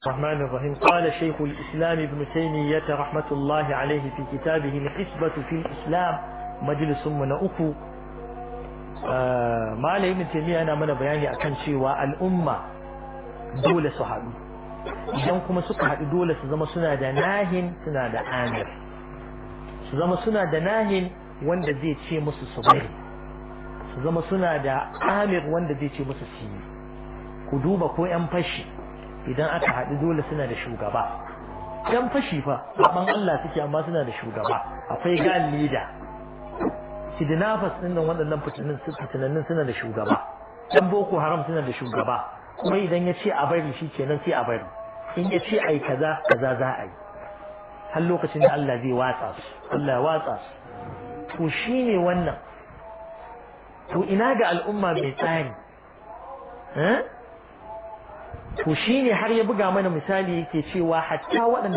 الرحمن الرحيم قال شيخ الإسلام ابن تيمية رحمة الله عليه في كتابه الحسبة في الإسلام مجلس من أكو آه ما علي ابن تيمية أنا من بياني أكن شيء الأمة دولة صحابي idan kuma suka haɗu dole su zama suna da nahin suna da amir su zama suna da nahin wanda zai ce musu su bari su zama suna da amir wanda zai ce musu su yi ku duba ko 'yan fashi idan aka haɗu dole suna da shugaba yan fashi fa saban Allah suke amma suna da shugaba akwai gan leader kidnappers din nan waɗannan fitinin fitinannin suna da shugaba yan boko haram suna da shugaba kuma idan ya ce a bari shi kenan sai a bari in ya ce ai kaza kaza za a yi har lokacin da Allah zai watsa su Allah ya watsa su to shine wannan to ina ga al'umma mai tsari eh to shine har ya buga mana misali yake cewa hatta waɗanda